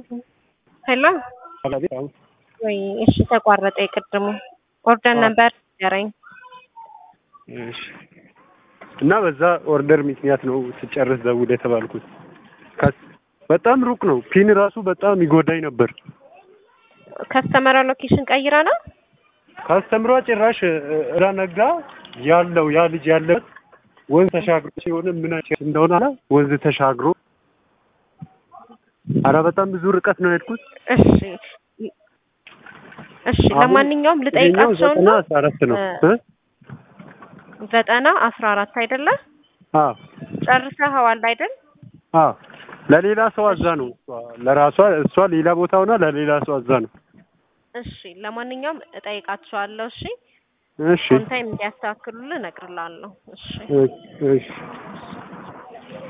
ሄሎ አቤት። አሁን ወይ እሺ፣ ተቋረጠ። የቅድሙ ኦርደር ነበር ያረኝ። እሺ። እና በዛ ኦርደር ምክንያት ነው ስጨርስ ደውል የተባልኩት። ከስ- በጣም ሩቅ ነው። ፒን ራሱ በጣም ይጎዳኝ ነበር። ከስተመር ሎኬሽን ቀይራ ነው። ካስተምሯ ጭራሽ እራ ነጋ ያለው ያ ልጅ ያለበት ወንዝ ተሻግሮ ሲሆን ምን አይነት እንደሆነ አላ ወንዝ ተሻግሮ አረ በጣም ብዙ ርቀት ነው የሄድኩት። እሺ እሺ፣ አሁን ለማንኛውም ይሄኛው ልጠይቃቸው ዘጠና ነው። አስራ አራት ነው እ? ዘጠና አስራ አራት አይደለ? አዎ ጨርሰኸዋል አይደል? አዎ ለሌላ ሰው አዛ ነው እሷ ለራሷ እሷ ሌላ ቦታ ሆና ለሌላ ሰው አዛ ነው። እሺ፣ ለማንኛውም እጠይቃቸዋለሁ። እሺ፣ እሺ ኦን ታይም እንዲያስተካክሉልህ እነግርልሃለሁ። እሺ እሺ እሺ